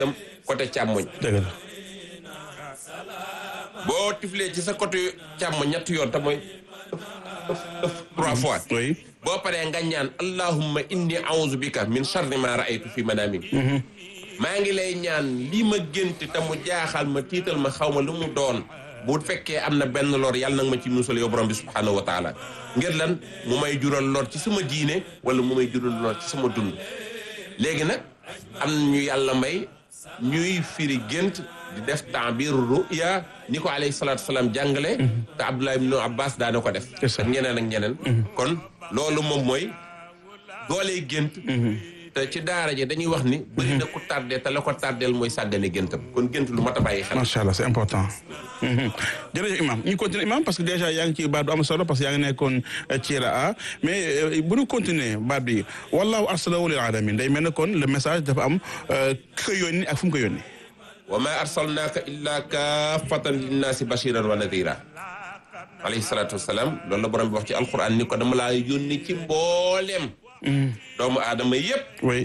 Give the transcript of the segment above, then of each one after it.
tam côté càmmoñ dëgg la boo tiflee ci sa côté càmmoñ ñetti yoon te mooy trois fois oui boo paree nga ñaan allahumma inni a'udhu bika min sharri ma ra'aytu fi manami maa ngi lay ñaan lii ma gént te mu jaaxal ma tiital ma xaw ma lu mu doon bu fekkee am na benn lor yàlla nag ma ci musal yow borom bi subhanahu wa taala ngir lan mu may jural lor ci sama diine wala mu may jural lor ci sama dund léegi nag am na ñu yàlla may ñuy firi gént di def ta'bir ru'ya ni ko alayhi salaatu salaam jàngale te Abdullah ibn Abbas daana ko def C'est ça. ak ñeneen ak ñeneen kon loolu moom mooy doolee gént te ci daara ji dañuy wax ni bëri na ku tardé te la ko tardeel mooy sàggane géntam kon gént lu mat a bàyyi xel macha allah c'est important. Mhm. jërëjëf imam ñu continuer imam parce que déjà yaa ngi ci baat bu am solo parce que yaa ngi nekkoon euh, ci a mais euh, bu ñu continuer baat bi wallahu arsalahu lil alamin day mel ne kon le message dafa am euh, ki ko yónni ak fu mu ko yónni. wa ma arsalnaaka illa kaafatan linnaasi bashiran wa nadira alayhi salaatu wasalaam loolu la borom bi wax ci alquran ni ko dama laa yónni ci mbooleem doomu aadama yépp oui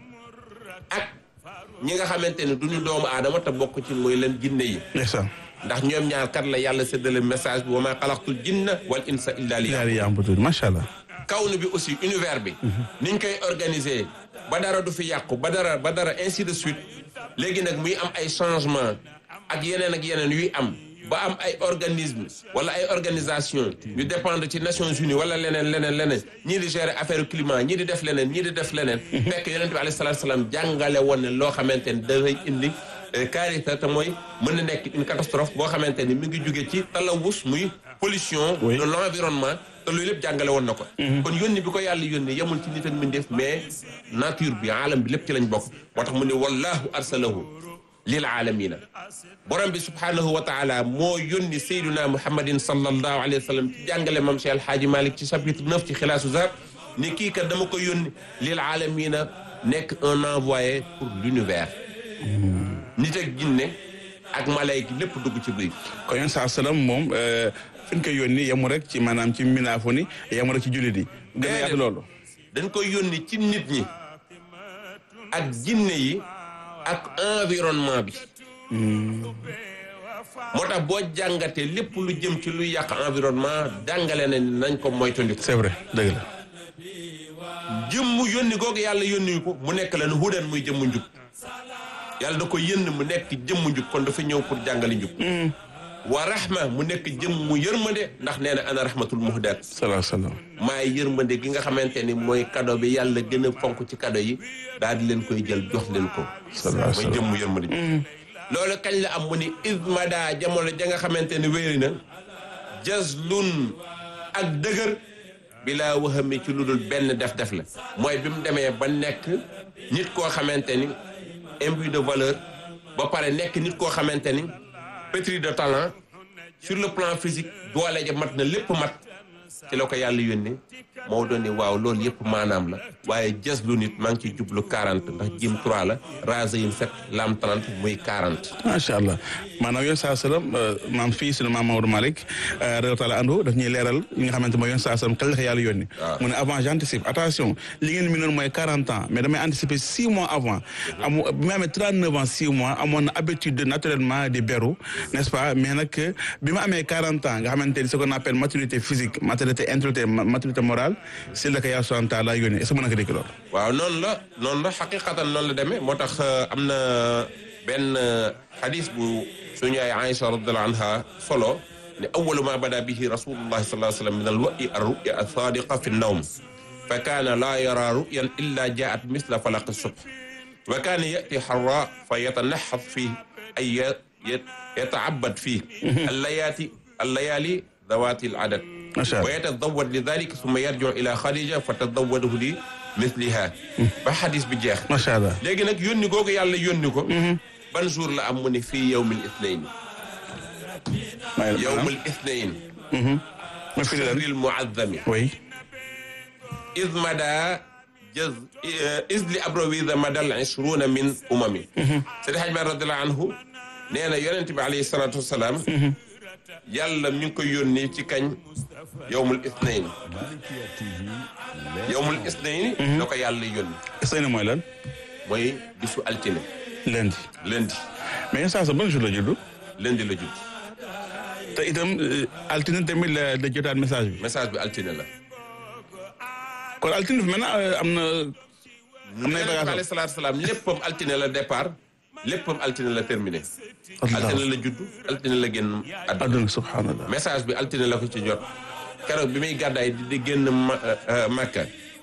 ak ñi nga xamante ne du ñu doomu aadama te bokk ci mooy leen jinne yi ndeysaan. ndax ñoom ñaar kat la yàlla séddale message bi wa ma xalaqtul jinna wal insa illa li yaa ngi am tuuti macha allah. kawnu bi aussi univers bi niñ koy organiser ba dara du fi yàqu ba dara ba dara ainsi de suite léegi nag muy am ay changement ak yeneen ak yeneen yuy am ba am ay organisme wala ay organisation yu dépendre ci Nations Unies wala leneen leneen leneen ñii di gérer affaire climat ñii di def leneen ñii di def leneen fekk yonent bi alayhi salaatu salaam jàngale woon ne loo xamante ne dafay indi carité te mooy mën na nekk une catastrophe boo xamante ni mi ngi jóge ci talawus muy pollution Oui. de l'environnement te loolu lépp jàngale woon na ko kon yónni bi ko yàlla yónni yemul ci nit ak mbindeef mais nature bi alam bi lépp ci lañ bokk moo tax mu ne wallahu arsalahu lil alamina borom bi subhanahu wa taala moo yónni sayduna muhammadin sallallahu alayhi wa sallam ci jàngale mam Cheikh Alhaaji Malick ci chapitre neuf ci xilaasu zar ni kii kat dama ko yónni lil alamina nekk un envoyé pour l'univers nit ak jinne ak malayka lépp dugg ci biir kon yéen saa salaam moom euh, fi ñu koy yónni yemu rek ci maanaam ci minaafu ni yemu rek ci jullit yi. gën a yaatu loolu. dañ koy yónni ci nit ñi ak jinne yi ak environnement bi moo tax boo jàngatee lépp lu jëm ci luy yàq environnement jàngale na ni nañ ko moytandiku c'est vrai dëgg la. jëmm yónni googu yàlla yónni ko mu nekk la ne hudan muy jëmmu njub yàlla da ko yënn mu nekk jëmmu njub kon dafa ñëw pour jàngale njub wa rahma mu nekk jëmmu yërmande ndax nee na ana rahmatul muhdaat salaam salaam. maay yërmande gi nga xamante ni mooy cadeau bi yàlla gën a fonk ci cadeau yi daal di leen koy jël jox leen ko salaam mooy jëmmu yërmande ji loolu kañ la am mu ni ismada jamono ja nga xamante ni wéeri na jazlun ak dëgër bi laa waxami ci lu dul benn def-def la mooy bi mu demee ba nekk nit koo xamante ni imbu de valeur ba pare nekk nit koo xamante ni pétri de talent sur le plan physique doole ja mat na lépp mat ci la ko yàlla yónnee moo doon ni waaw loolu yëpp maanaam la waaye jës lu nit maa ngi ciy jublu 40 ndax jim 3 la rasa yin 7 lam 30 muy 40 macha allah maanaam yoon saa salaam maam fii sunu maam Maodo Malick réew taala andu daf ñuy leeral li nga xamante mooy yoon saa salaam kañ la ko yàlla yónni waaw. mu ne avant j'anticipe attention li ngeen mi noon mooy 40 ans mais damay anticiper 6 mois avant amu bi ma amee 39 ans 6 mois amoon na habitude naturellement di beru n'est-ce pas mais nag bi ma amee 40 ans nga xamante ni ce qu'on appelle maturité physique maturité intellectuelle ma- maturité morale si la ko yàlla subhanahu wa taala yónni est-ce que mën na ko dégg loolu waaw noonu la noonu la xaqiqatan noonu la demee moo tax euh, am na benn euh, xadis bu suñu ay Aïcha radiallahu anha solo ne awalu ma bada bihi rasulullahi sallallahu alayhi wa sallam min al wa'i ar ruya al sadiqa fi nnawm fa kaana laa yara ruyan illa jaat misla falaq subh wa kaana yati xarra fa yatanaxat fii ay ya- ya- yataabad fii allayaati allayaali dawaati al adad macha wa allah yatazawwad li dhalika summa yarji'u ila Khadija fa tazawwadahu li mithliha ba xadis bi jeex macha allah léegi nag yónni googu yàlla yónni ko ban jour la am mu ne fii yawmil ithnayn yawmil ithnayn ma firi lan shahril mu'azzami oui iz mada jaz iz li abrawida madal ishruna min umami Seydi Hajji Maalik radiyallahu anhu nee na yonent bi alayhi salaatu wasalaam yàlla mi ngi koy yónni ci kañ yawmul ithnayn yawmul ithnayn da ko yàlla yónni est-ce que mooy lan mooy bisu altine lundi lundi mais yenn saa sa ban jour la juddu lundi la judd te itam euh, altine tamit la da jotaat message bi message bi altine la kon altine fi maintenant euh, am na am nay Yonent bi bagages alayhi salaatu salaam léppam altine la départ léppam altine la terminé Allah. altine la judd altine la génn àdduna adduna subhanallah message bi altine la ko ci jot keroog bi muy gàddaay di di génn ma Makka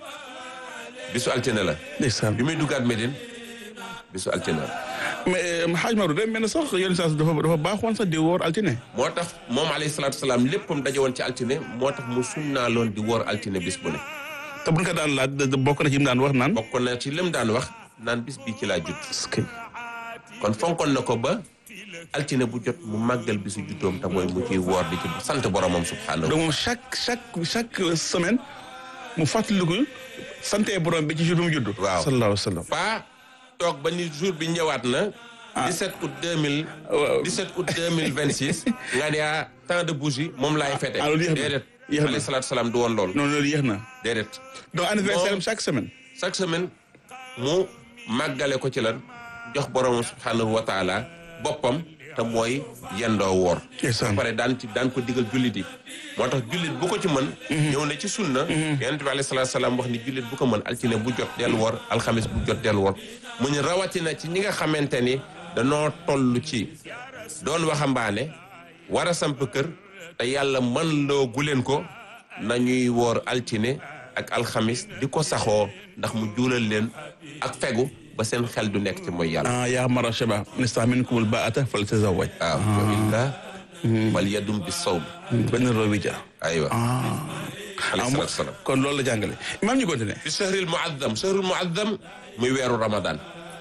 bisu altine la ndeysaan bi muy duggaat Médine bisu altine la mais xaaj Maodo day mel ne sax yenn saa dafa dafa baaxoon sax di woor altine moo tax moom alayhi salaatu salaam léppam daje woon ci altine moo tax mu sunnaaloon di woor altine bis bu ne te buñ ko daan laaj da- da- bokk na ci mu daan wax naan bokk na ci lim daan wax naan bis bii ci laa judd est-ce que kon fonkoon na ko ba altine bu jot mu màggal bisu juddoom te mooy mu ciy woor di ci sant boromam subhaanahu donc moom chaque chaque chaque semaine mu fàttaliku sante borom bi ci jour bi mu judd Waaw. sallallahu alayhi wa sallam pas toog ba ni jour bi ñëwaat na 17 août 2000 waaw. 17 août 2026 nga ne ah temps de bougie moom laay fete ah, loolu yéex na. déedéet Yéex na. alayhi salaatu salaam du woon loolu non loolu yéex na déedéet donc anniversaire am Moom- chaque semaine chaque semaine mu màggale ko ci lan jox boromam subhanahu wa taala boppam te mooy yendoo woor ndeysaan pare daan ci daan ko digal jullit yi moo tax jullit bu ko ci mën ñëw na ci sunna yonent bi alayhi salaatu salaam wax ni jullit bu ko mën altine bu jot dellu woor alxamis bu jot dellu woor mu ñu rawatina ci ñi nga xamante ni danoo toll ci doon waxambaane war a samp kër te yàlla mën loo guleen ko nañuy woor altine ak alxamis di ko saxoo ndax mu juulal leen ak fegu ba seen xel du nekk ci mooy yàlla ah yaa mara shaba nista minkumul baata fal tazawwaj waaw wa illa wal yadum bi sawm benn roobi ja aywa ah alayhi salaatu salaam kon loolu la jàngale imaam ñu continuer fi shahril muazzam shahrul muazzam muy weeru ramadan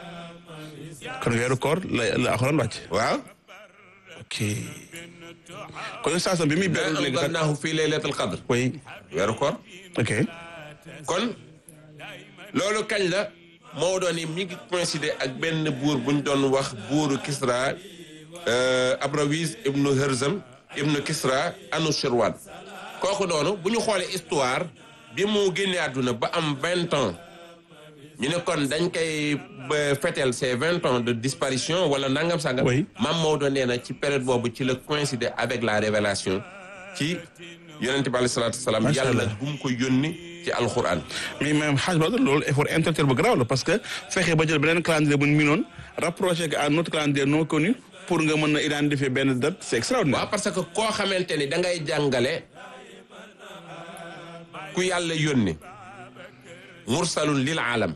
kon weeru koor la la alxuraan wàcc waaw ok kon saasam bi muy ma beru léegi sax anzalnaahu fi laylatul qadr oui weeru koor ok kon loolu kañ la moo doon ni mi ngi coïncider ak benn buur bu ñu doon wax buuru Kisra euh, Abrawiz ibnu Herzam ibnu Kisra Anushirwan kooku noonu bu ñu xoolee histoire bi mu génnee àdduna ba am vingt ans ñu ne kon dañ koy ba fêtel ces vingt ans de disparition wala nangam sangam. Oui. maam Maodo nee na ci période boobu ci la coïncider avec la révélation ci yonente bi alayhi salaatu wasalaam Macha yàlla Allah. bu mu ko yónni ci alquran. mais même xaaj ba loolu effort intellectuel bu grave la parce que fexe ba jël beneen calendrier bu ñu minoon rapproché ko à notre calendrier non connu pour nga mën a identifier benn date c'est extraordinaire. waaw parce que koo xamante ni da ngay jàngale ku yàlla yónni mursalun lil alam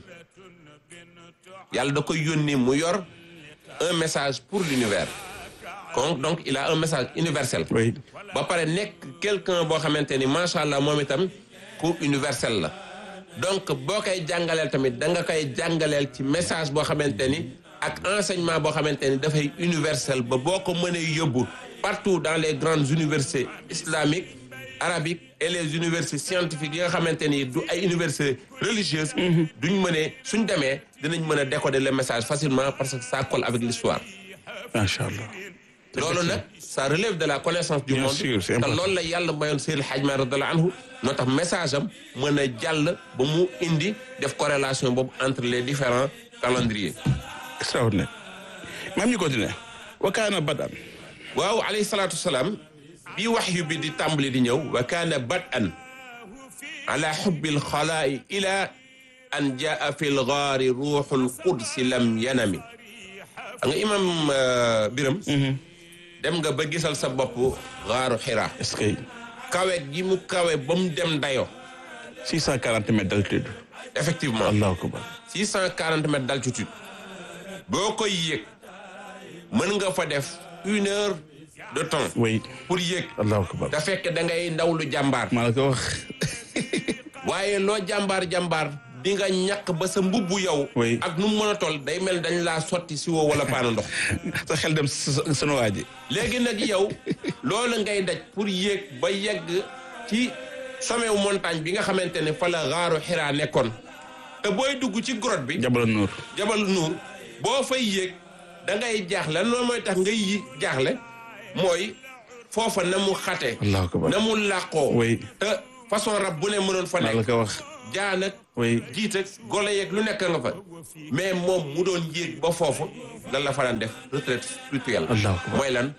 yàlla da koy yónni mu yor un message pour l'univers donc donc il a un message universel oui ba pare nekk quelqu'un boo xamante ni macha allah moom itam ku universel la donc boo koy jàngaleel tamit da nga koy jàngaleel ci message boo xamante ni ak enseignement boo xamante ni dafay universel ba boo ko mënee yóbbu partout dans les grandes universités islamiques arabiques et les universités scientifiques yi nga xamante ni du ay universités religieuses duñ mënee suñ demee dinañ mën a décoder le message facilement parce que ça colle avec l'histoire macha allah. loolu nag ça relève de la connaissance du Bien monde sûr, c'est te important. loolu la yàlla mayoon Seydil Hadj Malick radiyallahu anhu noo tax message am mën a jàll ba mu indi def corrélation boobu entre les différents calendriers extraordinaire. même ñu continuer. wa kaana badan. waaw alayhi salaatu wasalaam bi waxyu bi di tàmbali di ñëw wa kaana bad'an ala xubbil xalaa'i ila an jaa fi lgaari ruuxul qudsi lam yanami a nga imam euh, biram dem nga ba gisal sa bopp gaaru xiraa est-ce que kawe gi mu kawe ba mu dem dayo 640 mètres d'altitude. effectivement allahu akbar. 640 mètres d'altitude boo koy yéeg mën nga fa def une heure de temps oui pour yéeg allahu akbar. da fekk da ngay ndaw lu jàmbaar maa la ko wax. waaye loo jàmbaar jàmbaar di nga ñàkk ba sa mbubbu yow Oui. ak nu mu mën a toll day mel dañ laa sotti si woo wala paanu ndox sa xel dem sa sa sunu waa ji. léegi nag yow loolu ngay daj pour yéeg ba yegg ci sommet wu montagne bi nga xamante ne fa la xaaru xiraa nekkoon te booy dugg ci grotte bi Jabal Nuur. jabal nuur boo fay yéeg da ngay jaaxle loolu mooy tax ngay yi jaaxle mooy foofa na mu xate allahu akbar. na mu làqoo Oui. te façon rab bu ne mënoon fa maa la nekk ko wax. jaan ak oui jiit ak golo yeeg lu nekk nga fa mais moom mu doon yéeg ba foofu lan la fa daan def retraite spirituelle Allahu akbar. mooy lan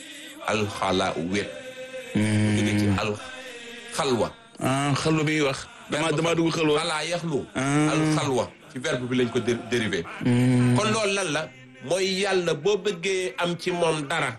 alxala wéet jóge ci al xalwa ah xalwa bi ñuy wax dama dama dugg xalwa xalaa yaxlu Ah. al xalwa ci verbe bi lañ ko dé- dérivé kon loolu lan la mooy yàlla boo bëggee am ci moom dara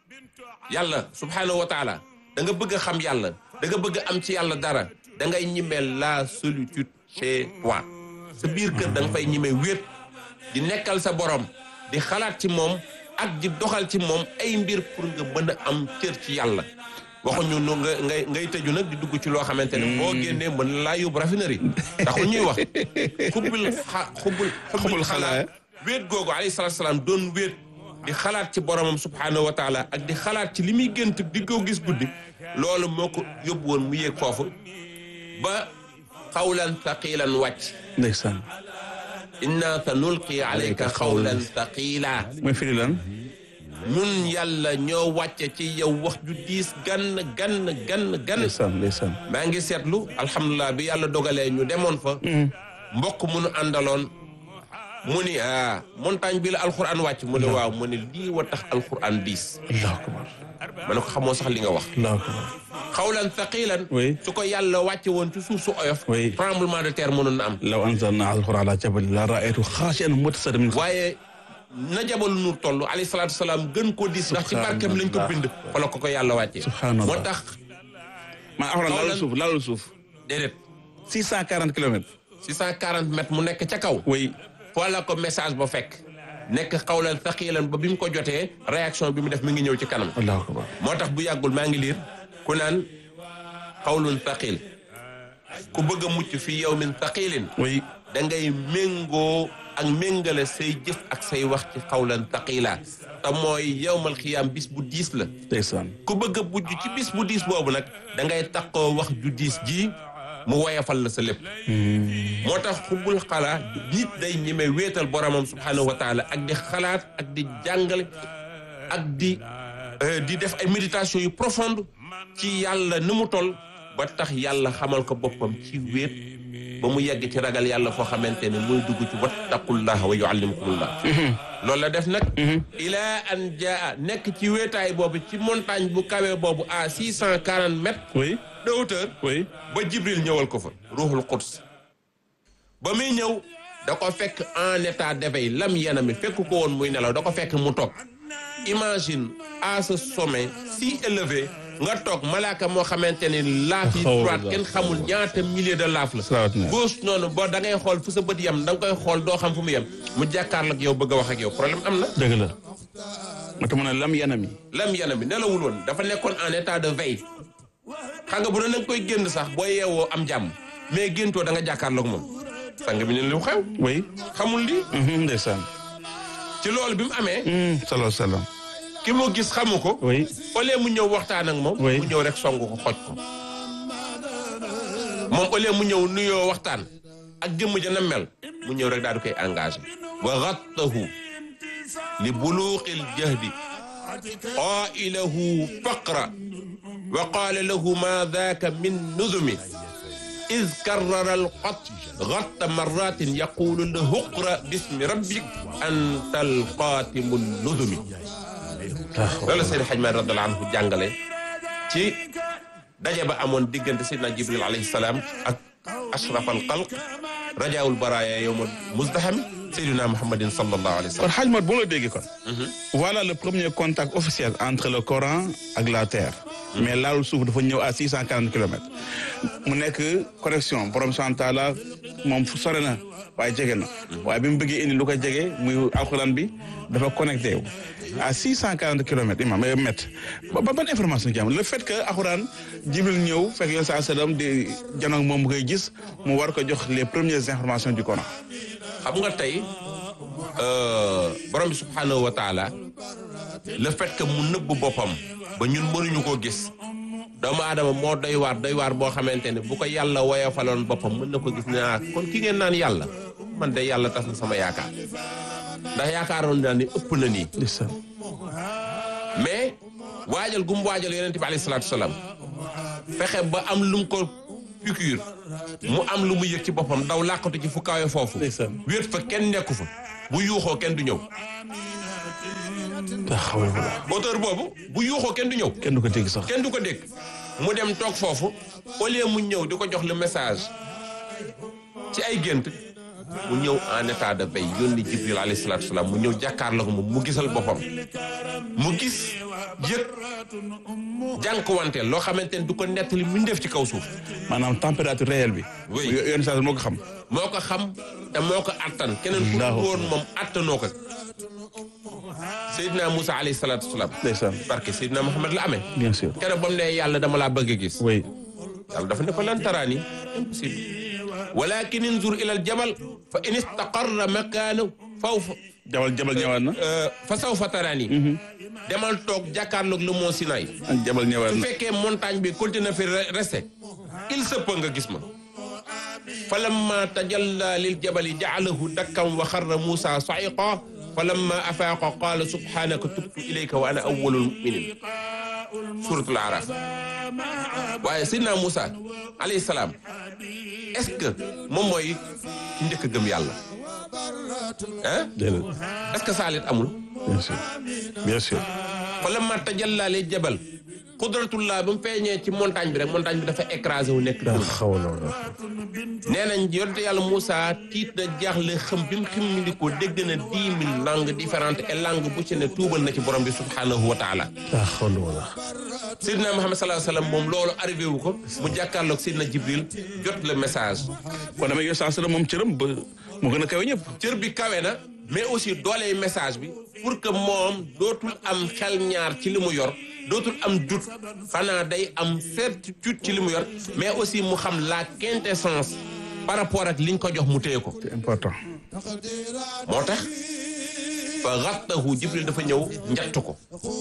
yàlla subhanahu wa taala da nga bëgg a xam yàlla da nga bëgg a am ci yàlla dara da ngay ñimeel la solitude chez toi sa biir kër da nga fay ñime wéet di nekkal sa borom di xalaat ci moom ak di doxal ci moom ay mbir pour nga mën a am cër ci yàlla waxuñu nu nga ngay ngay tëju nag di dugg ci loo xamante ne boo génnee mën na laa yóbbu raffinerie taxul ñuy wax xubbul xa xubbul Xubbul xalaa. wéet googu alayhi salaatu salaam doon wéet di xalaat ci boromam subhaanahu wa taala ak di xalaat ci li muy gént di ko gis guddi loolu moo ko yóbbu woon mu yéeg foofu ba xawlan thaqilan wàcc ndeysaan inna sa nulqi alayka xawlan thaqila mooy firi lan ñun yàlla ñoo wàcce ci yow wax ju diis gann gann gann gann ndeysaan ndeysaan maa ngi seetlu alhamdulilah bi yàlla dogalee ñu demoon fa mbokk mu nu àndaloon mu ni ah montagne bi la alxuraan wàcc mu ne waaw mu ne lii wa tax alxuraan diis allahu akbar ma ne ko xamoo sax li nga wax allahu akbar xawlan thaqilan Oui. su ko yàlla wàcce woon ci suuf su oyof Oui. tremblement de terre mënoon na am law anzalna alquran ala jabal la raaytu xaashian mutasaddian min waaye na jabalu nuur toll alayhi salaatu salaam gën ko diis ndax ci barkeem lañ ko bind fa la ko ko yàlla wàccee Subhanallah. moo tax maa alquran laalul suuf laalul suuf déedéet 640 kilomètres 640 mètres mu nekk ca kaw oui foo la ko message ba fekk nekk xawlan thaqilan ba bi mu ko jotee réaction bi mu def mi ngi ñëw ci kanam allahu akbar moo tax bu yàggul maa ngi liir ku naan xawlun thaqil ku bëgg a mucc fi yawmin thaqilin oui da ngay méngoo ak méngale say jëf ak say wax ci xawlan thaqila te mooy yawmal xiyaam bis bu diis la ndeysaan ku bëgg a bujj ci bis bu diis boobu nag da ngay taqoo wax ju diis ji mu woyafal la sa lépp moo tax xubbul xalaa nit day ñeme wéetal boromam subhanahu wa taala ak di xalaat ak di jàngale ak di euh, di def ay méditation yu profonde ci yàlla ni mu toll ba tax yàlla xamal ko boppam ci wéet ba mu yegg ci ragal yàlla foo xamante ne muy dugg ci wattaqullah wa yuallimukumullah loolu la def nag ilaa an jaa nekk ci wéetaay boobu ci montagne bu kawe boobu à six cent quarante mètres oui de hauteur oui ba jibril ñëwal ko fa ruuxul quds ba muy ñëw da ko fekk en état d'éveil lam yanami fekk ko woon muy nelaw da ko fekk mu toog imagine à ce sommet si élevé nga toog malaaka moo xamante ni laaf yi droite kenn xamul ñaata milliers de laaf la Salaat na. gauche noonu boo da ngay xool fu sa bët yem da nga koy xool doo xam fu mu yem mu jàkkaarloog yow bëgg a wax ak yow problème am na dëgg la moo tax mu ne lam yanami lam yanami nelawul woon dafa nekkoon en état de veille xam nga bu doon da nga koy génn sax boo yeewoo am jàmm mais géntoo da nga jàkkaarloog moom sang bi ne lu xew oui xamul lii mhm, ndeysaan ci loolu bi mu amee Mm, salaam salaam ki mu gis xamu ko oui au lieu mu ñëw waxtaan ak moom Oui. mu ñëw rek song ko xoj ko moom au lieu mu ñëw nuyoo waxtaan ak jëmm ja na mel mu ñëw rek daal di koy engagé wa gattahu li buluuqil jahdi qailahu faqra wa qaala lahu ma daaka min nuzumi إذ كرر القط غط مرات يقول له اقرأ باسم ربك أنت القاتم النذم loolu la Seydi Hadj Malick radiyallahu anhu jàngale ci daje ba amoon diggante Seydina Jibril alayhi salaam ak ashraf al xalq rajaawul baraaya yowma muzdahami Seydina Muhammadin sallallahu alayhi wa kon sallam. xaaj mat bu la déggee kon voilà le premier contact officiel entre le Coran ak la terre mais laalul suuf dafa ñëw à six cent quarante kilomètres mu nekk connexion borom sant taala moom fu sore na waaye jege na waaye bi mu bëggee indi lu ko jege muy alxuraan bi dafa connecté wu à six cent quarante kilomètres imam mètres ba ba- ban information ci am le fait que alxuraan jibril ñëw fekk yoon saa sallam di janoog moom mu koy gis mu war ko jox les premières informations du Coran xam nga tey euh, borom bi subhanahu wa taala le fait que mu nëbb boppam ba ñun mënuñu koo gis doomu aadama moo doy waar doy waar boo xamante ne bu ko yàlla woyofaloon boppam mën na ko gis ne ah kon ki ngeen naan yàlla man de yàlla tas na sama yaakaar ndax yaakaaroon naa ni ëpp na nii ndeysaan mais waajal gu mu waajal yonente bi alayhi salaatu salaam fexe ba am lu mu ko piqûre mu am lu mu yëg ci boppam daw làqatu ci fu kawe foofu Ndeysaan. wéet fa kenn nekku fa bu yuuxoo kenn du ñëw taxawal wala auteur boobu bu yuuxoo kenn du ñëw kenn du ko dégg sax kenn du ko dégg mu dem toog foofu au lieu mu ñëw di ko jox le message ci ay gént mu ñëw en état de veille yónni Jibril alayhi salaatu salaam mu ñëw jàkkaarloo ko moom mu gisal boppam mu gis yëg jànkuwanteel loo xamante ne du ko nettali mu def ci kaw suuf maanaam température réelle bi Oui. yo- yoon saa moo ko xam moo ko xam te moo ko attan keneen ku Allahu woon moom attanoo ko Seydina Moussa alayhi salaatu salaam ndeysaan barke Seydina Muhammad la amee bien sûr keroog ba mu ne yàlla dama laa bëgg a gis oui yàlla dafa ne ko lan taraani impossible walakin inzur ila al jabal fa in istaqarra makaanahu faw fa jabal jabal ñëwaat na fa saw fa taraani demal toog jàkkaarloog le mont Sinaï ak jabal ñëwaat su na fekkee montagne bi continue fi re- resté il se peut nga gis ma fa lamma tajalla lil jabali jaalahu dakkan wa xarra Moussa sa'iqa fa lamma afaaqa qaala subhanaka tubtu ilayka wa ana awwalul muminin suratul araf waaye sidna Moussa alayhi salaam est-ce que moom mooy ki njëkk a gëm yàlla ah déedéet est-ce que saalit amul bien sûr bien sûr fa lamma tajalla lil jabal qudratullah ba mu feeñee ci montagne bi rek montagne bi dafa écrasé wu nekk dund taxawal wala nee nañ yonte yàlla Moussa tiit na jaaxle xam bi mu ximmilikoo dégg na dix mille langues différentes et langue bu ci ne tuubal na ci borom bi subhanahu wa taala taxawal wala Seydina Muhammad sallallahu alayhi wa sallam moom loolu arrivé wu ko mu jàkkaarloog Seydina Jibril jot le message kon damay yoon saa la moom cëram ba mu gën a kawe ñëpp cër bi kawe na mais aussi dooley message bi pour que moom dootul am xel ñaar ci li mu yor dootul am doute xanaa day am certitude ci li mu yor mais aussi mu xam la quintessence par rapport ak liñ ko jox mu téye ko c'est important moo tax fa xattahu jibril dafa ñëw njatt ko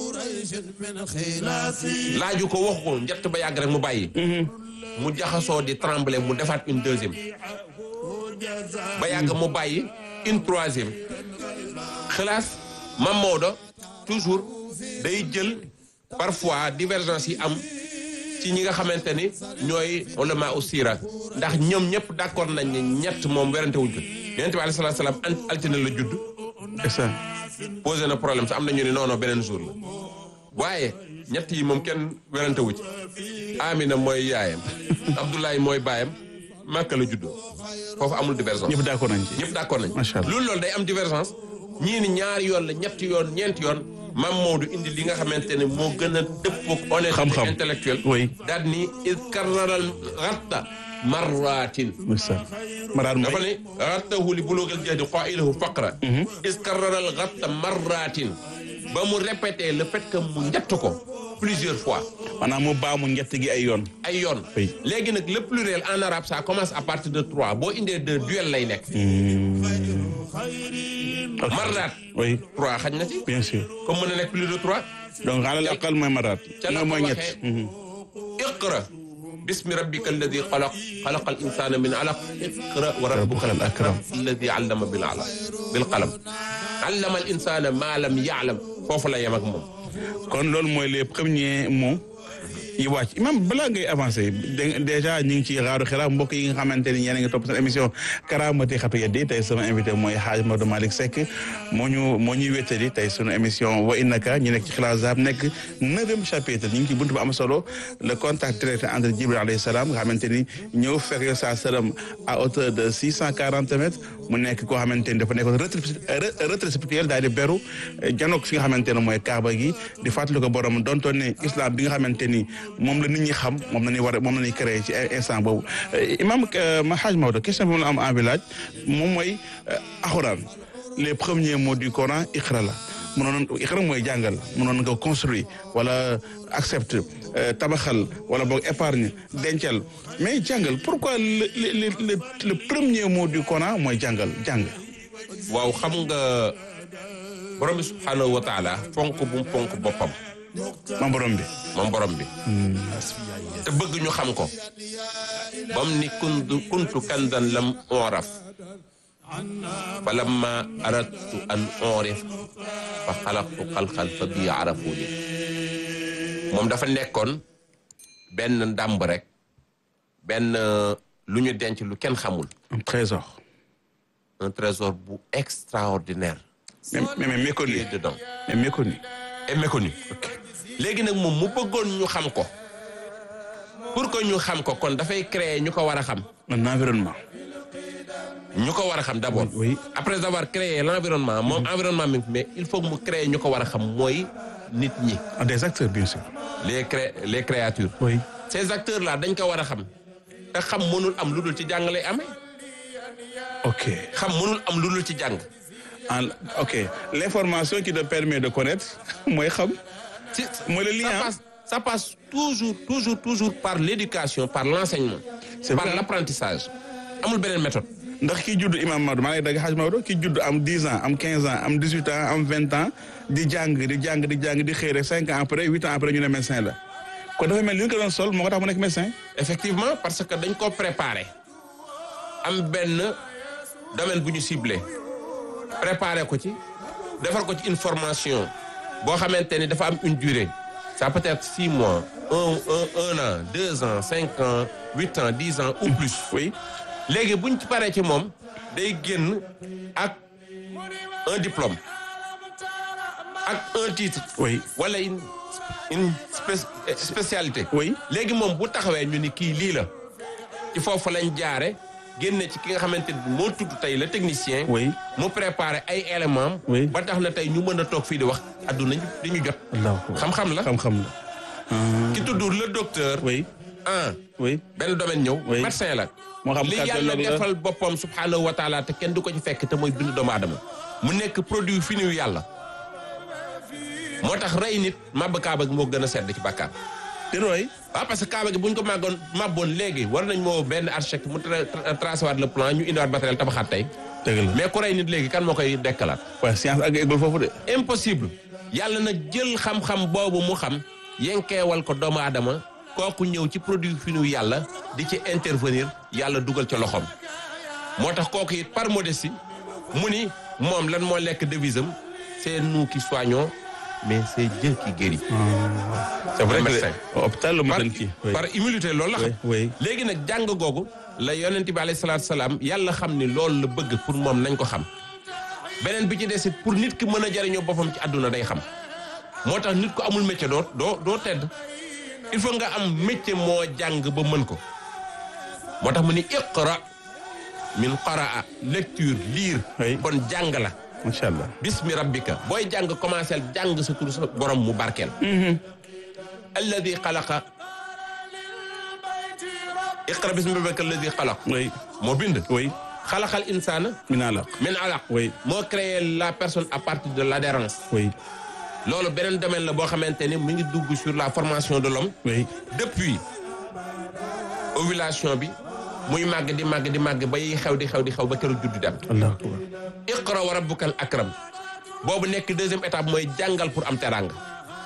laaju ko waxu ko njatt ba yàgg rek mu bàyyi mu jaxasoo di trembler mu defaat une deuxième ba yàgg mu bàyyi une troisième xalaas Mam Maodo toujours day jël parfois divergence yi am ci ñi nga xamante ni ñooy ulama usira ndax ñoom ñëpp d'accord nañ ne ñett moom werante wuñ ko yonent bi alayhi salaatu salaam an altine la judd ndeysaan posé na problème sax am na ñu ne non non beneen jour la waaye ñett yi moom kenn werante wu ci Amina mooy yaayam Abdoulaye mooy baayam Makka la juddoo foofu amul divergence ñëpp d'accord nañ ci ñëpp d'accord nañ Macha Allah. loolu loolu day am divergence ñii ni ñaari yoon la ñetti yoon ñeenti yoon Mam Maodo indi li nga xamante ne moo gën a dëppoog honnêteté Xam-xam. intellectuelle Oui. daal ni is karraral ratta marratin ndeysaan maraar dafa mooy ne rattahu li bulugil jahdi qailahu faqra is karraral ratta marratin ba mu répété le fait que mu njett ko plusieurs fois maanaam mu baamu njett gi ay yoon ay yoon Oui. léegi nag le pluriel en arabe ça commence à partir de trois boo indee deux duel lay nekk Ok. marraat oui trois xaj na ci bien sûr comme mën na nekk plus de trois donc alal aqal mooy maraat ca la mooy ko mooy ñett waxee iqra bismi rabbika alladi xalaq xalaqa al insana min alaq iqra wa rabbuka al akram alladi allama bil alaq bil qalam allama al insana ma lam yaalam foofu la yem ak moom kon loolu mooy les premiers mots yi wàcc imam balaa ngay avancé dé- déjà ñu ngi ci xaaru xiraa mbokk yi nga xamante ni yéen a ngi topp seen émission karaamati xatu yeddi tey sama invité mooy Hadj Maodo Malick Seck moo ñu moo ñuy wéttali tey sunu émission wa innaka ñu nekk ci xilaas zahab nekk neuvième chapitre ñu ngi ci buntu bu am solo le contact direct entre Jibril alayhi salaam nga xamante ni ñëw fekk yo sa sëram à hauteur de six cent quarante mètres mu nekk koo xamante ni dafa nekkoon retrait retrait spirituel daal di beru janook fi nga xamante ne mooy Kaaba gi di fàttali ko borom dontoon ne islam bi nga xamante ni moom la nit ñi xam moom la ñuy war a moom la ñuy créé ci instant boobu imam ma Hadj Maodo question bi ma la am envie laaj moom mooy alxuraan les premiers mots du Coran iqra la mënoon iqra mooy jàngal mënoon nga construire wala accepte tabaxal wala boog épargne dencal mais jàngal pourquoi le le le le premier mot du Coran mooy jàngal jàng. waaw xam nga borom bi subhanahu wa taala fonk bu mu fonk boppam ma borom bi. moom borom bi te bëgg ñu xam ko bam ni kuntu kuntu kandan lam oraf fa lamma aradtu an orif fa xalaqtu xalqan fa bii arafuni moom dafa nekkoon benn ndàmb rek benn lu ñu denc lu kenn xamul un trésor. un trésor bu extraordinaire mais mais mais qui méconnu. est dedans mais méconnu. et méconnu léegi nag moom mu bëggoon ñu xam ko pour que ñu xam ko kon dafay créer ñu ko war a xam un environnement. ñu ko war a xam d'abord Oui. après avoir créé l'environnement moom environnement mi mais il faut que mu créer ñu ko war a xam mooy nit ñi Ah, des acteurs bien sûr. les cré les créatures oui. ces acteurs là dañ ko war a xam te xam mënul am lu dul ci jàng lay amee ok. xam mënul am lu dul ci jàng En- ok l'information qui te permet de connaître mooy xam. si mooy le lien. ça passe ça passe toujours toujours toujours par l'éducation par l'enseignement C'est par vrai. l'apprentissage amul beneen méthode ndax ki judd imam Maodo maa ngi lay dagg xaaj Maodo ki judd am 10 ans am 15 ans am 18 ans am 20 ans di jàng di jàng di jàng di xëy rek 5 ans après 8 ans après ñu ne médecin la kon dafa mel ni ñu ko doon sol moo ko tax mu nekk médecin. effectivement parce que dañ ko préparer am benn domaine bu ñu ciblé préparer ko ci defar ko ci une formation boo xamante ni dafa am une durée ça peut être six mois un un un an deux ans cinq ans huit ans dix ans ou plus oui. léegi buñ ci paree ci moom day génn ak un diplôme ak un titre oui. wala une une spé- spécialité oui. léegi moom bu taxawee ñu ni kii lii la ci foofu lañ jaare génne ci ki nga xamante ni moo tudd tey le technicien oui. mu préparé ay éléments Oui. ba tax na tey ñu mën a toog fii di wax adduna di ñu jot allahu akbar. xam-xam la xam-xam la. ki tudd le docteur oui. ah oui. benn domaine ñëw Oui. médecin la moo xam li yàlla cardiologue la. defal boppam subhanahu wa taala te kenn du ko ci fekk te mooy bind doomu aadama mu nekk produit fini yu yàlla moo tax rey nit màbb kaaba gi moo gën a sedd ci bàkkaar di roy. waaw parce que kaaba gi bu ñu ko màggoon màbboon léegi war nañ moo benn architecte mu tra- tra- tracé waat le plan ñu indiwaat matériel tabaxaat tey dëgg la mais ku rey nit léegi kan moo koy dekkalaat waaye science ak eggul foofu de. impossible yàlla nag jël xam-xam boobu mu xam yenkeewal ko doomu aadama kooku ñëw ci produit fini yàlla di ci intervenir yàlla dugal ca loxoom moo tax kooku it par modestie mu ni moom lan moo lekk devise am c'est nous qui soignons mais c'est Dieu qui guérit c'est vrai que médecin. hôpital la mu par, gën kii. oui. par humilité loolu la xam oui oui. léegi nag jàng googu la yonent bi alayhi salaatu salaam yàlla xam ni loolu la bëgg pour moom nañ ko xam beneen bi ci des it pour nit ki mën a jariñoo boppam ci àdduna day xam moo tax nit ko amul métier doo doo doo tedd il faut nga am métier moo jàng ba mën ko moo tax mu ni iqra min qaraa lecture lire Oui. kon jàng la macha allah. bismi rabbika booy jàng commencé jàng sa tur sa borom mu barkeel alladi xalaqa iqra bismi rabbika alladi xalaq oui. moo bind oui. xalaqal insaana mina la. min alaq Oui. moo créé la personne à partir de l'adhérence oui. loolu beneen domaine la boo xamante ni mu ngi dugg sur la formation de l'homme oui. depuis ovulation bi muy màgg di màgg di màgg ba yi xew di xew di xew ba keroog juddu dem allahu akbar. iqra wa rabbukal akram boobu nekk deuxième étape mooy jàngal pour am teranga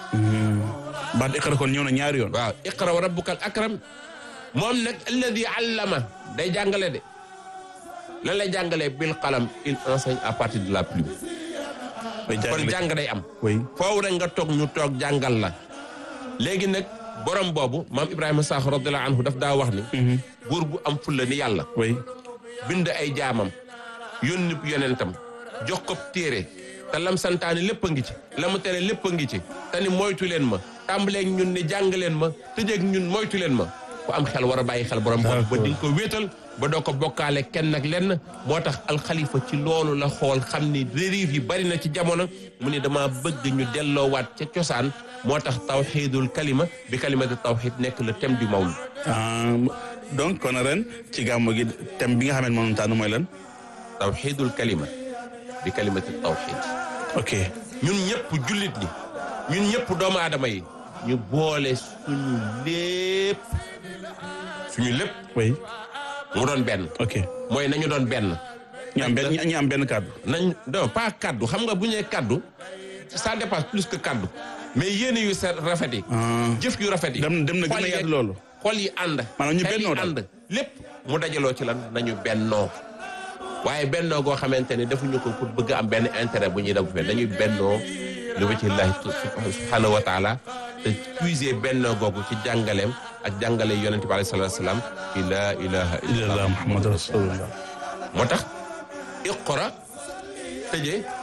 baat iqra kon ñëw na ñaari yoon. waaw iqra wa rabbukal akram moom nag alladi allama day jàngale de lan lay jàngalee bil qalam il enseigne à partir de la plume day kon jàngale. jàng day am oui. foofu rek nga toog ñu toog jàngal la léegi nag borom boobu maam Ibrahima Sakho radiyallahu anhu daf daa wax ni buur bu am fulla ni yàlla oui. bind ay jaamam yónni yonentam jox ko téere te lam santaane lépp a ngi ci la mu tere lépp a ngi ci te ni moytu leen ma tàmbaleeg ñun ne jàng leen ma tëjeeg ñun moytu leen ma ku am xel war a bàyyi xel borom boobu ba di nga ko wéetal ba doo ko bokkaale kenn ak lenn moo tax alxalifa ci loolu la xool xam ni dérive yi bari na ci jamono mu ni dama bëgg ñu delloowaat ca cosaan moo tax tawxiidul kalima bi kalimati tawxiid nekk le thème du mawlud ah donc kon ren ci gàmmu gi thème bi nga xam ne moom tànn mooy lan. tawxiidul kalima bi kalimati tawxiid ok. ñun ñëpp jullit ñi ñun ñëpp doomu aadama yi ñu boole suñu lépp suñu lépp oui. mu doon benn ok. mooy nañu doon benn ñu am benn ñu am benn kàddu. nañ non pas kaddu xam nga bu ñu nee kaddu ça dépasse plus que kaddu mais yéene yu sa rafet yi ah jëf yu rafet yi dem dem na gën xol a yi- yaatu loolu. xol yi ànd Maanaam ñu xel yi bennoo daal. ànd lépp mu dajaloo ci lan nañu bennoo waaye bennoo goo xamante ne defuñu ko pour bëgg am benn intérêt bu ñuy def fe dañuy bennoo li wajhi llahi subhanahu wa taala te puiser bennoo googu ci jàngaleem ak jàngale yonent bi alayhi salaatu salaam ci laa ilaha illallah illallah muhammad rasulullah moo tax iqra tëjee